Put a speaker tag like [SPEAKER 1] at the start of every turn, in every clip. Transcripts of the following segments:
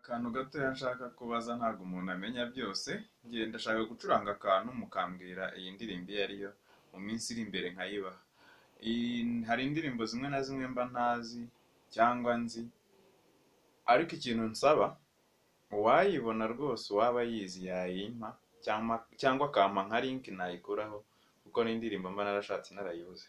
[SPEAKER 1] akantu gatoya nshaka kubaza ntago umuntu amenya byose, njye ndashaka gucuranga akantu mukambwira iyi ndirimbo iyo ari yo, mu minsi iri imbere nkayibaha. Hari indirimbo zimwe na zimwe mba ntazi cyangwa nzi ariko ikintu nsaba uwayibona rwose uwaba ayizi yayimpa cyangwa akampa nka link nayikuraho kuko ni indirimbo mba narashatse narayibuze.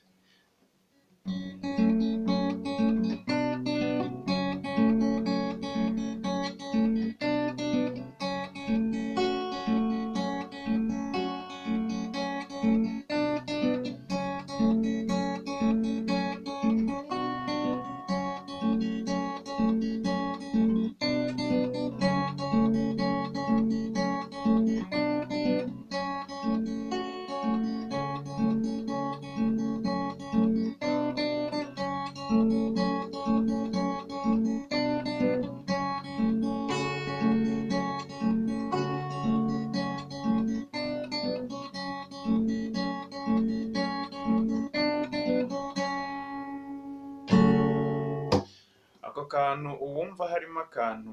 [SPEAKER 1] Ako kantu uwumva harimo akantu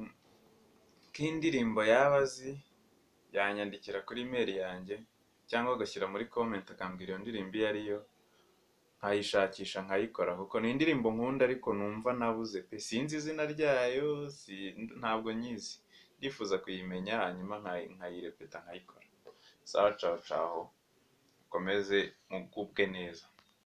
[SPEAKER 1] k'indirimbo yaba azi yanyandikira kuri mail yanjye cyangwa agashyira muri comment akambwira iyo ndirimbo iyo ari yo, nkayishakisha nkayikora kuko ni indirimbo nkunda ariko numva nabuze pe sinzi izina ryayo ntabwo nyizi, ndifuza kuyimenya hanyuma nkayirepeta nkayikora. Sawa cawa cawa mukomeze mugubwe neza.